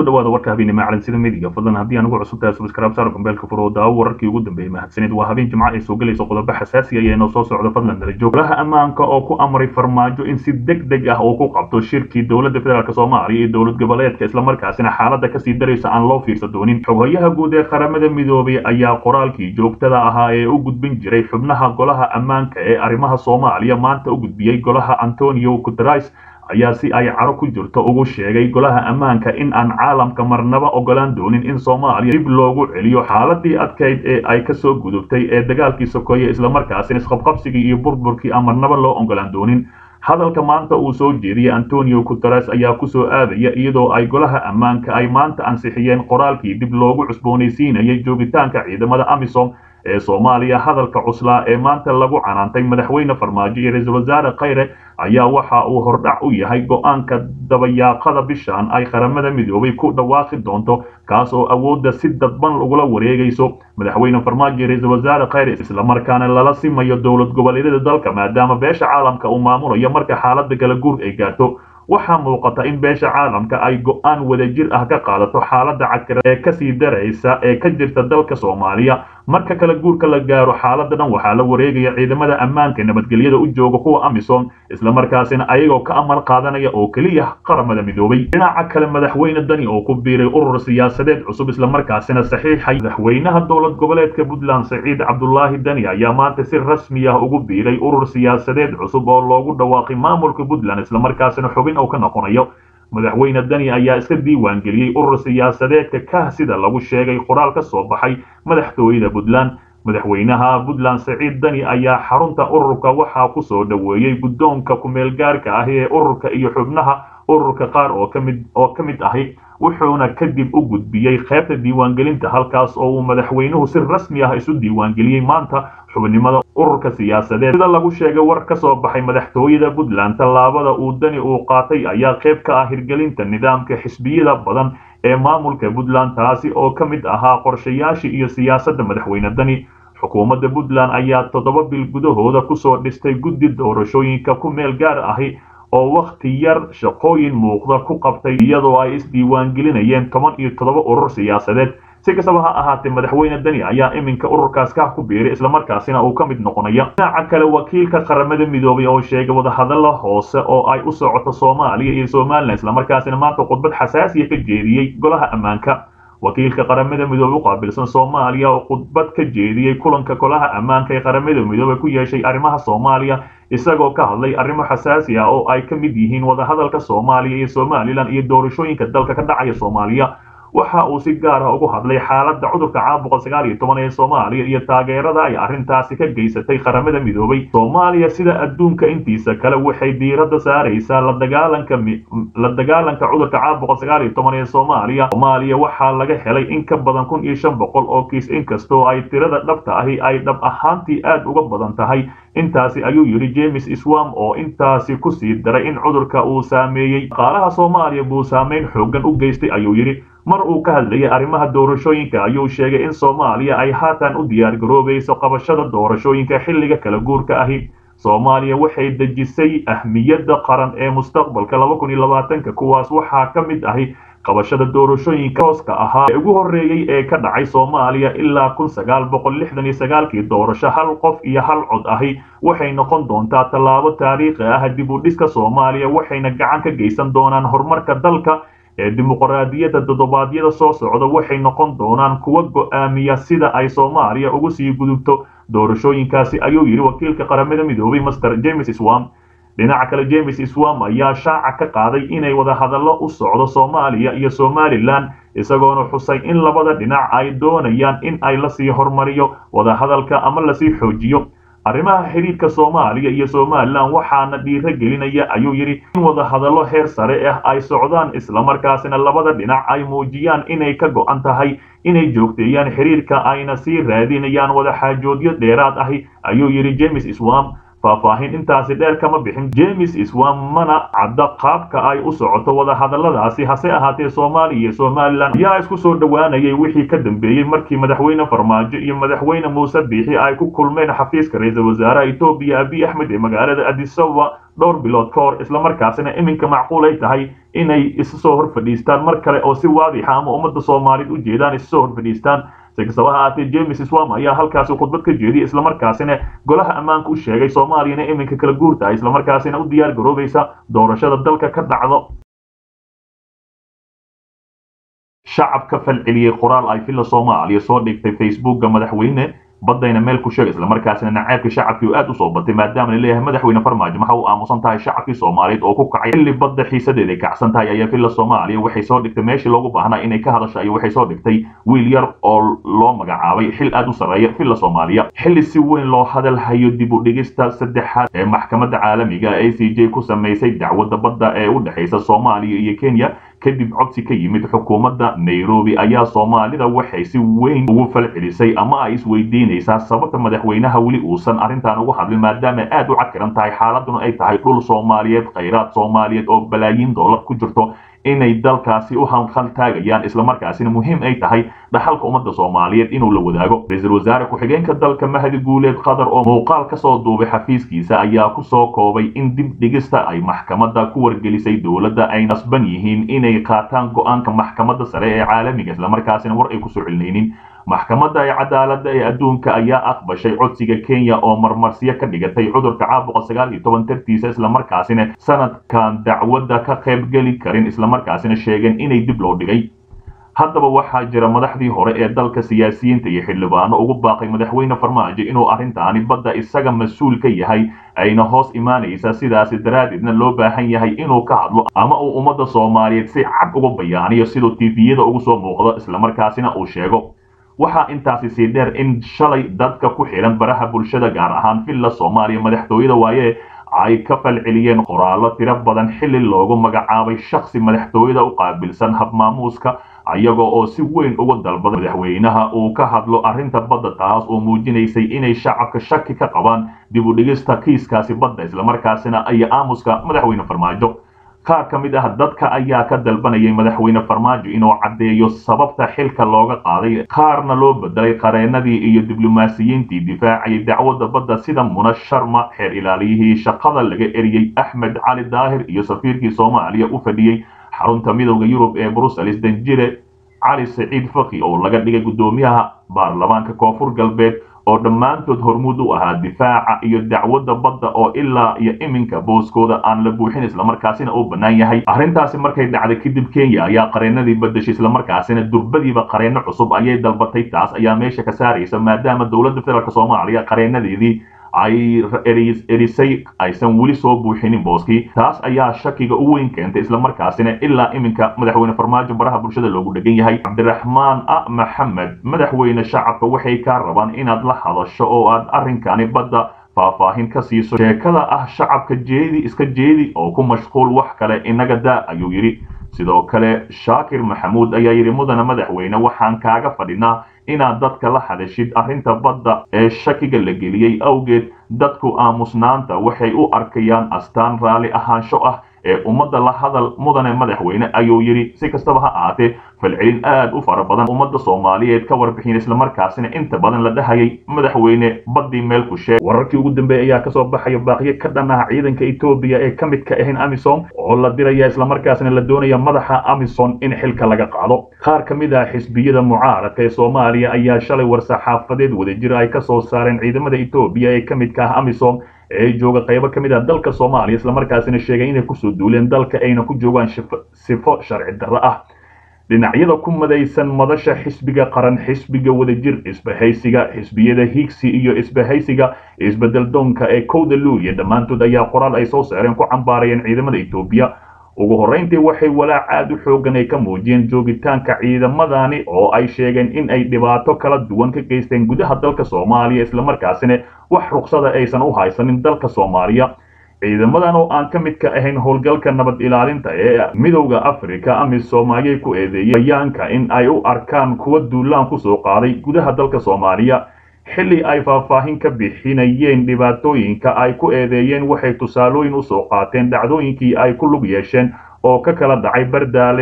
dhawaada warka habeenimo calansida midiga fadlan haddii aan ugu cusub tahay subscribe saar kumbeelka furo daawo wararkii ugu dambeeyey mahadsanid waa habeen jimco ay soo gelayso qodobo xasaasi ah ee noo soo socdo fadlan nala joog golaha ammaanka oo ku amray farmaajo in si deg deg ah uu ku qabto shirkii dowladda federaalk soomaaliya iyo dowlad goboleedka islamarkaasina xaaladda kasii daraysa aan loo fiirsa doonin xoghoyaha guud ee qaramada midoobay ayaa qoraalkii joogtada ahaa ee u gudbin jiray xubnaha golaha ammaanka ee arrimaha soomaaliya maanta u gudbiyey golaha antonio guterais ayaa si ay caro ku jirto ugu sheegay golaha ammaanka in aan caalamka marnaba ogolaan doonin in soomaaliya dib loogu celiyo xaaladii adkayd ee ay kasoo gudubtay ee dagaalkii sokeeye islamarkaasina isqabqabsigii iyo burburkii aan marnaba loo ogolaan doonin hadalka maanta uu soo jeediyey antonio guteres ayaa kusoo aadaya iyadoo ay golaha ammaanka ay maanta ansixiyeen qoraalkii dib loogu cusboonaysiinayay joogitaanka ciidamada amisom ee soomaaliya hadalka cuslaa ee maanta lagu canaantay madaxweyne farmaajo iyo ra-iisul wasaare khayre ayaa waxa uu hordhac u yahay go-aanka dabayaaqada bishan ay qaramada midoobay ku dhawaaqi doonto kaas oo awoodda si dadban lagula wareegayso madaxweyne farmaajo iyo ra-iisul wasaare khayre islamarkaana lala simayo dowlad goboleedyada dalka maadaama beesha caalamka uu maamulayo marka xaaladda kala guur ay gaarto waxaa muuqata in beesha caalamka ay go-aan wadajir ah ka qaadato xaaladda cagkira ee kasii daraysa ee ka jirta dalka soomaaliya marka kala guurka la gaaro xaaladda dhan waxaa la wareegaya ciidamada ammaanka nabadgelyada u jooga kuwa amisom islamarkaasina ayagoo ka amar qaadanaya oo keliya qaramada midoobay dhinaca kale madaxweyne dani oo ku biiray urur siyaasadeed cusub islamarkaasina saxiixay madaxweynaha dowlad goboleedka puntland saciid cabdulaahi dani ayaa maanta si rasmi ah ugu biiray urur siyaasadeed cusub oo loogu dhawaaqay maamulka puntland islamarkaasina xubin uu ka noqonayo madaxweyne dani ayaa iska diiwaan geliyey urur siyaasadeedka kah sida lagu sheegay qoraal ka soo baxay madaxtooyada puntland madaxweynaha puntland saciid dani ayaa xarunta ururka waxaa ku soo dhoweeyey guddoonka kumeel gaarka ah ee ururka iyo xubnaha ururka qaar oo kamid oo ka mid ahi wuxuuna kadib u gudbiyey qaybta diiwaangelinta halkaas oo uu madaxweynuhu si rasmi ah isu diiwaangeliyey maanta xubnimada ururka siyaasadeed sida lagu sheegay war ka soo baxay madaxtooyada puntland tallaabada uu dani uu qaatay ayaa qayb ka ah hirgelinta nidaamka xisbiyada badan ee maamulka puntland taasi oo ka mid ahaa qorshayaashii iyo siyaasadda madaxweyne dani xukuumadda puntland ayaa toddoba bil gudahooda kusoo dhistay guddi doorashooyinka ku meel gaar ahi oo wakhti yar shaqooyin muuqda ku qabtay iyadoo ay isdiiwaangelinayeen toban iyo toddoba urur siyaasadeed si kastaba ha ahaatee madaxweyne dani ayaa iminka ururkaas ka ku biiray islamarkaasina uu ka mid noqonaya dhinaca kale wakiilka qaramada midoobay oo sheegay wadahadalla hoose oo ay u socoto soomaaliya iyo somalilan islamarkaasina maanta khudbad xasaasiya ka jeediyey golaha ammaanka wakiilka qaramada midoobey u qaabilsan soomaaliya oo khudbad ka jeediyey kulanka golaha ammaanka ee qaramada midoobey ku yeeshay arrimaha soomaaliya isagoo ka hadlay arrimo xasaasi ah oo ay ka mid yihiin wadahadalka soomaaliya iyo somalilan iyo doorashooyinka dalka ka dhacaya soomaaliya waxa uu si gaar ah ugu hadlay xaaladda cudurka caabuqa sagaal iyo toban ee soomaaliya iyo taageerada ay arrintaasi ka geysatay qaramada midoobay soomaaliya sida adduunka intiisa kale waxay diiradda saaraysaa la dagaalanka la dagaalanka cudurka caabuqa sagaal iyo toban ee soomaaliya soomaaliya waxaa laga helay in ka badan kun iyo shan boqol oo kiis inkastoo ay tirada dhabta ahi ay dhab ahaantii aad uga badan tahay intaasi ayuu yidhi james swam oo intaasi ku sii daray in cudurka uu saameeyey dhaqaalaha soomaaliya buu saameyn xooggan u geystay ayuu yidhi mar uu ka hadlayay arrimaha doorashooyinka ayuu sheegay in soomaaliya ay haatan u diyaar garoobayso qabashada doorashooyinka xilliga kala guurka ahi soomaaliya waxay dejisay ahmiyadda qaran ee mustaqbalka laba kun iyo labaatanka kuwaas waxaa ka mid ahi qabashada doorashooyinka hooska ahaa ee ugu horreeyey ee ka dhacay soomaaliya ilaa kun sagaal boqol lixdan iyo sagaalkii doorasho hal qof iyo hal cod ahi waxay noqon doontaa tallaabo taariikhi ah dib u dhiska soomaaliya waxayna gacan ka geysan doonaan horumarka dalka ee dimuqraadiyadda toddobaadyada soo socda waxay noqon doonaan kuwa go'aamiya sida ay soomaaliya ugu sii gudubto doorashooyinkaasi ayuu yidhi wakiilka qaramada midoobay master james swam dhinaca kale james swam ayaa shaaca ka qaaday inay wadahadallo u socdo soomaaliya iyo somalilan isagoona xusay in labada dhinac ay doonayaan in ay lasii hormariyo wadahadalka ama lasii xoojiyo arrimaha xidhiidhka soomaaliya iyo somalilan waxaana dhiiro gelinaya ayuu yidhi in wadahadallo heer sare ah ay socdaan islamarkaasina labada dhinac ay muujiyaan inay ka go'an tahay inay joogteeyaan xidhiidhka ayna sii raadinayaan wadaxaajoodyo dheeraad ahi ayuu yidhi james swam faahfaahin intaasi dheer kama bixin james swam mana cadda qaabka ay u socoto wadahadalladaasi hase ahaatee soomaaliya iyo somalilan ayaa isku soo dhowaanayay wixii ka dambeeyey markii madaxweyne farmaajo iyo madaxweyne muuse biixi ay ku kulmeen xafiiska ra-iisul wasaaraha etoobiya abiy axmed ee magaalada adisababa dhowr bilood ka hor islamarkaasina iminka macquul ay tahay inay isu soo hor fadhiistaan mar kale oo si waadixa ama ummadda soomaaliyeed u jeedaan isu soo hor fadhiistaan si kastaba ha ahaatee james swam ayaa halkaasi khudbad ka jeediyay islamarkaasina golaha ammaanka u sheegay soomaaliyana iminka kala guur tahay islamarkaasina u diyaar garoobaysa doorashada dalka ka dhacdo shacabka falceliyey qoraal ay villa soomaaliya soo dhigtay facebookga madaxweyne badayna meel ku sheeg islamarkaasina naceebka shacabkii aad usoo batay maadaama la leeyahay madaxweyne farmaajo waxa uu aamusan tahay shacabkii soomaaliyeed oo ku kacay xilli badda xiisadeeda ay kacsan tahay ayaa villa soomaaliya waxay soo dhigtay meeshii loogu baahnaa inay ka hadasho iyo waxay soo dhigtay wiil yar oo loo magacaabay xil aad u sarreeya villa soomaaliya xilli si weyn loo hadal hayo dib u dhigista saddexaad ee maxkamadda caalamiga a c j ku samaysay dacwadda badda ee u dhexaysa soomaaliya iyo kenya kadib codsi ka yimid xukuumadda nairobi ayaa soomaalida waxay si weyn ugu falcelisay ama ay isweydiinaysaa sababta madaxweynaha weli uusan arrintan ugu hadlin maadaama aad u cakiran tahay xaaladuna ay tahay dhul soomaaliyeed khayraad soomaaliyeed oo balaayiin doolar ku jirto inay dalkaasi u hanqal taagayaan islamarkaasina muhiim ay tahay dhaxalka ummadda soomaaliyeed inuu la wadaago ra-iisul wasaare ku-xigeenka dalka mahdi guuleed qatar oo muuqaal ka soo duubay xafiiskiisa ayaa ku soo koobay in dib dhigista ay maxkamadda ku wargelisay dowladda ay nasban yihiin inay qaataan go-aanka maxkamadda sare ee caalamiga islamarkaasina war ay kusoo celinaynin maxkamadda ee cadaaladda ee adduunka ayaa aqbashay codsiga kenya oo marmarsiyo ka dhigatay cudurka caabuqa sagaal iyo toban tartiisa islamarkaasina sanadkan dacwadda ka qaybgeli karin islamarkaasina sheegeen inay dib loo dhigay haddaba waxaa jira madaxdii hore ee dalka siyaasiyiinta iyo xildhibaano ugu baaqay madaxweyne farmaajo inuu arrintaani badda isaga mas-uul ka yahay ayna hoos imaanaysa sidaasi daraaddeedna loo baahan yahay inuu ka hadlo ama uu ummadda soomaaliyeed si cad uga bayaaniyo siduu tifiyada ugu soo muuqdo islamarkaasina uu sheego waxaa intaasi sii dheer in shalay dadka ku xidhan baraha bulshada gaar ahaan villa soomaaliya madaxtooyada waaye ay ka falceliyeen qoraallo tiro badan xilli loogu magacaabay shakhsi madaxtooyada u qaabilsan habmaamuuska ayagoo oo si weyn uga dalbaday madaxweynaha uu ka hadlo arrinta badda taas oo muujinaysay inay shacabka shaki ka qabaan dib u dhigista kiiskaasi badda islamarkaasina iyo aamuska madaxweyne farmaajo qaar ka mid ah dadka ayaa ka dalbanayay madaxweyne farmaajo inuu caddeeyo sababta xilka looga qaaday qaarna loo bedelay qareenadii iyo diblomaasiyiintii difaacayay dacwadda badda sida muna sharma xeer ilaaliyihii shaqada laga eriyey axmed cali daahir iyo safiirkii soomaaliya u fadhiyey xarunta midowda yurub ee brussels danjire cali saciid faki oo laga dhigay guddoomiyaha baarlamaanka koonfur galbeed oo dhammaantood hormuud u ahaa difaaca iyo dacwadda badda oo ilaa iyo iminka booskooda aan la buuxin islamarkaasina uu bannaan yahay arrintaasi markay dhacday kadib kenya ayaa qareenadii badashay islamarkaasina durbadiiba qareeno cusub ayay dalbatay taas ayaa meesha ka saaraysa maadaama dowladda federaalk soomaaliya qareenadeedii ay erisay aysan weli soo buuxinin booskii taas ayaa shakiga u weyn keentay islamarkaasina ilaa iminka madaxweyne farmaajo baraha bulshada loogu dhegan yahay cabdiraxmaan a maxamed madaxweyne shacabka waxay kaa rabaan inaad la hadasho oo aad arrinkani badda faahfaahin ka siiso sheekada ah shacabka jeedi iska jeedi oo ku mashquul wax kale inaga daa ayuu yidhi sidoo kale shaakir maxamuud ayaa yidhi mudana madaxweyne waxaan kaaga fadhinaa inaad dadka la hadashid arrinta badda ee shakiga la geliyey awgeed dadku aamusnaanta waxay u arkayaan astaan raalli ahaansho ah ee ummadda la hadal mudane madaxweyne ayuu yidhi si kastaba ha ahaatee falcelin aad u fara badan ummadda soomaaliyeed ka warbixin islamarkaasina inta badan la dhahayay madaxweyne baddii meel ku sheeg wararkii ugu dambeeyay ayaa kasoo baxaya baaqiyo ka dhan ah ciidanka etoobiya ee ka mid ka ahayn amisom oo la diraya islamarkaasina la doonaya madaxa amison in xilka laga qaado qaar ka mid ah xisbiyada mucaaradka ee soomaaliya ayaa shalay war-saxaafadeed wadajir ay ka soo saareen ciidamada etoobiya ee ka midka ah amisom ee jooga qaybo ka mid ah dalka soomaaliya islamarkaasina sheegay inay kusoo duuleen dalka ayna ku joogaan sifo sharci darro ah dhinacyada ku madaysan madasha xisbiga qaran xisbiga wadajir isbahaysiga xisbiyada higsi iyo isbahaysiga isbedel doonka ee kowda luuliya dhammaantood ayaa qoraal ay soo saareen ku cambaarayeen ciidamada etoobiya ugu horrayntii waxay walaac aad u xoogan ay ka muujiyeen joogitaanka ciidamadani oo ay sheegeen in ay dhibaato kala duwan ka geysteen gudaha dalka soomaaliya islamarkaasina wax ruqsada aysan u haysanin dalka soomaaliya ciidamadan oo aan ka mid ka ahayn howlgalka nabad ilaalinta ee midowda africa amisom ayay ku eedeeyeen bayaanka in ay u arkaan kuwa duulaan kusoo qaaday gudaha dalka soomaaliya xilli ay faahfaahin ka bixinayeen dhibaatooyinka ay ku eedeeyeen waxay tusaalooyin usoo qaateen dhacdooyinkii ay ku lug yeesheen oo ka kala dhacay bardaale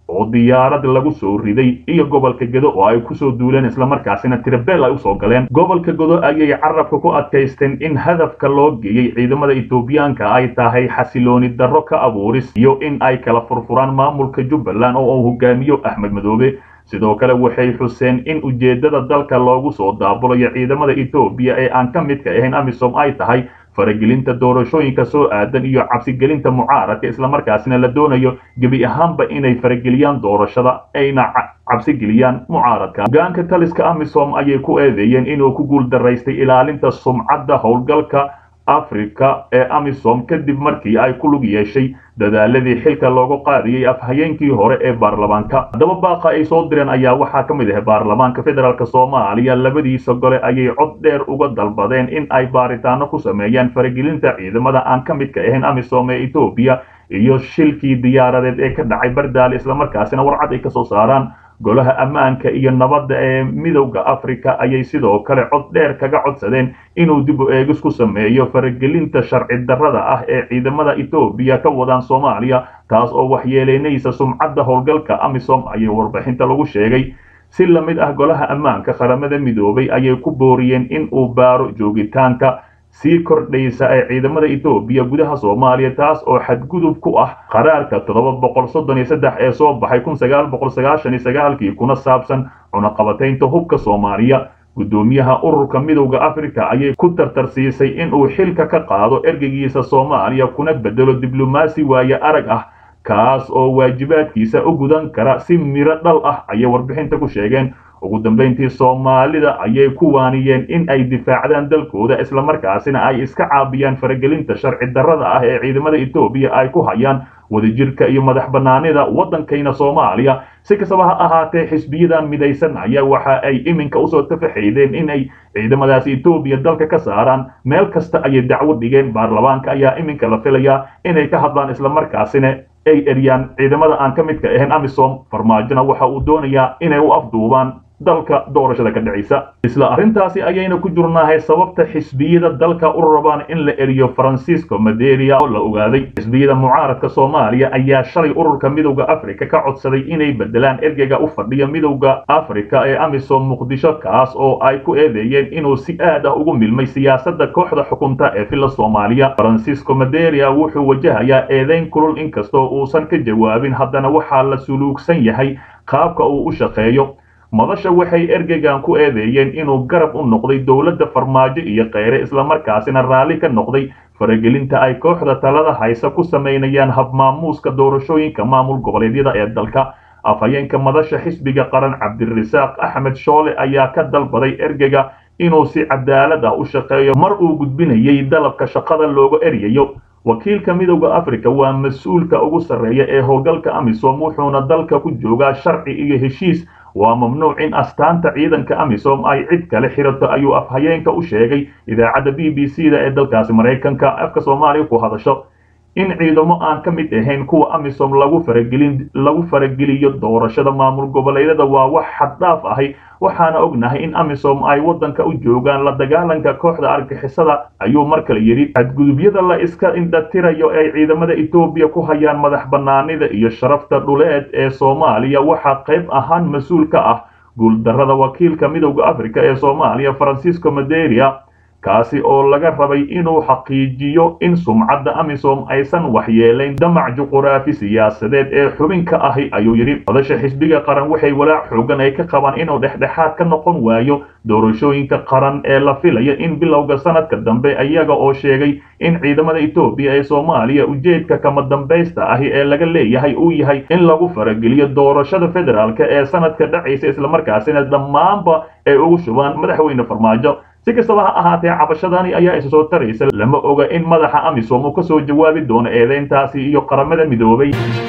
oo diyaarad lagu soo riday iyo gobolka gedo oo ay kusoo duuleen islamarkaasina tirabeel ay usoo galeen gobolka gedo ayay carabka ku adkaysteen in hadafka loo geeyey ciidamada etoobiyaanka ay tahay xasilooni darro ka abuuris iyo in ay kala furfuraan maamulka jubbaland oo uu hogaamiyo axmed madoobe sidoo kale waxay xuseen in ujeeddada dalka loogu soo daabulayo ciidamada etoobiya ee aan ka midka ahayn amisom ay tahay faragelinta doorashooyinka soo aadan iyo cabsigelinta mucaaradka islamarkaasina la doonayo gebi ahaanba inay farageliyaan doorashada ayna cabsigeliyaan mucaaradka hogaanka taliska amisom ayay ku eedeeyeen inuu ku guul daraystay ilaalinta sumcadda howlgalka africa ee amisom kadib markii ay ku lug yeeshay dadaaladii xilka loogu qaadiyey afhayeenkii hore ee baarlamaanka haddaba baaqa ay soo direen ayaa waxaa ka mid ah baarlamaanka federaalk soomaaliya labadiisa gole ayay cod dheer uga dalbadeen in ay baaritaano ku sameeyaan faragelinta ciidamada aan ka midka ahayn amisom ee etoobiya iyo shilkii diyaaradeed ee ka dhacay bardaale islamarkaasina warcad ay kasoo saaraan golaha ammaanka iyo nabadda ee midowda africa ayay sidoo kale cod dheer kaga codsadeen inuu dib u eegis ku sameeyo faragelinta sharci darrada ah ee ciidamada etoobiya ka wadaan soomaaliya taas oo waxyeeleynaysa sumcadda howlgalka amisom ayay warbixinta lagu sheegay si la mid ah golaha ammaanka qaramada midoobay ayay ku booriyeen in uu baaro joogitaanka sii kordhaysa ee ciidamada etoobiya gudaha soomaaliya taas oo xadgudub ku ah qaraarka toddoba boqol soddon iyo saddex ee soo baxay kun sagaal boqol sagaashan iyo sagaalkii kuna saabsan cunaqabataynta hubka soomaaliya guddoomiyaha ururka midowda africa ayay ku tartarsiisay inuu xilka ka qaado ergeygiisa soomaaliya kuna bedelo diblomaasi waaye arag ah kaas oo waajibaadkiisa u gudan kara si miro dhal ah ayay warbixinta ku sheegeen ugu dambayntii soomaalida ayay ku waaniyeen in ay difaacdaan dalkooda islamarkaasina ay iska caabiyaan faragelinta sharci darrada ah ee ciidamada etoobiya ay ku hayaan wadajirka iyo madax bannaanida waddankayna soomaaliya si kastaba ha ahaatee xisbiyadan midaysan ayaa waxa ay iminka usoo tafaxaydeen in ay ciidamadaasi etoobiya dalka ka saaraan meel kasta ayay dacwo dhigeen baarlamaanka ayaa iminka la filayaa inay ka hadlaan islamarkaasina ay eryaan ciidamada aan ka midka ahayn amisom farmaajona waxa uu doonayaa inay u afduubaan dalka doorashada ka dhacaysa isla arrintaasi ayayna ku jurnahay sababta xisbiyada dalka u rabaan in la eriyo francisco maderia oo la ogaaday xisbiyada mucaaradka soomaaliya ayaa shalay ururka midowda africa ka codsaday inay bedelaan ergeyga u fadhiya midowda africa ee amisom muqdisho kaas oo ay ku eedeeyeen inuu si aad ah ugu milmay siyaasadda kooxda xukunta ee villa soomaaliya francisco maderia wuxuu wajahayaa eedeyn kulul inkastoo uusan ka jawaabin haddana waxaa la suluugsan yahay qaabka uu u shaqeeyo madasha waxay ergeygan ku eedeeyeen inuu garab u noqday dowladda farmaajo iyo kheyre islamarkaasina raalli ka noqday faragelinta ay kooxda talada haysa ku samaynayaan habmaamuuska doorashooyinka maamul goboleedyada ee dalka afhayeenka madasha xisbiga qaran cabdirasaaq axmed shoole ayaa ka dalbaday ergeyga inuu si cadaalad ah u shaqeeyo mar uu gudbinayay dalabka shaqada looga eryayo wakiilka midowda africa waa mas-uulka ugu sarreeya ee howlgalka amisom wuxuuna dalka ku joogaa sharci iyo heshiis waa mamnuuc in astaanta ciidanka amisom ay cid kale xirato ayuu afhayeenka u sheegay idaacadda b b c da ee dalkaasi maraykanka afka soomaaliya ku hadasho in ciidamo aan ka mid ahayn kuwa amisom lagu faragelin lagu farageliyo doorashada maamul goboleedyada waa wax xaddhaaf ahi waxaana ognahay in amisom ay waddanka u joogaan la dagaalanka kooxda argixisada ayuu mar kale yidhi xadgudubyada la iska indhatirayo ay ciidamada etoobiya ku hayaan madax bannaanida iyo sharafta dhuleed ee soomaaliya waxaa qayb ahaan mas-uul ka ah guuldarrada wakiilka midowda africa ee soomaaliya francisco maderia kaasi oo laga rabay inuu xaqiijiyo in sumcadda amisom aysan waxyeelayn damac juquraafi siyaasadeed ee xubin ka ahi ayuu yidhi madasha xisbiga qaran waxay walaac xoogan ay ka qabaan inuu dhexdhexaad ka noqon waayo doorashooyinka qaran ee la filaya in bilowga sanadka dambe iyaga oo sheegay in ciidamada etoobiya ee soomaaliya ujeedka kama dambaysta ahi ee laga leeyahay uu yahay in lagu farageliyo doorashada federaalka ee sanadka dhacaysa islamarkaasina dhammaanba ay ugu shubaan madaxweyne farmaajo si kastaba ha ahaatee cabashadani ayaa isa soo taraysa lama oga in madaxa amisom uu ka soo jawaabi doono eedeyntaasi iyo qaramada midoobay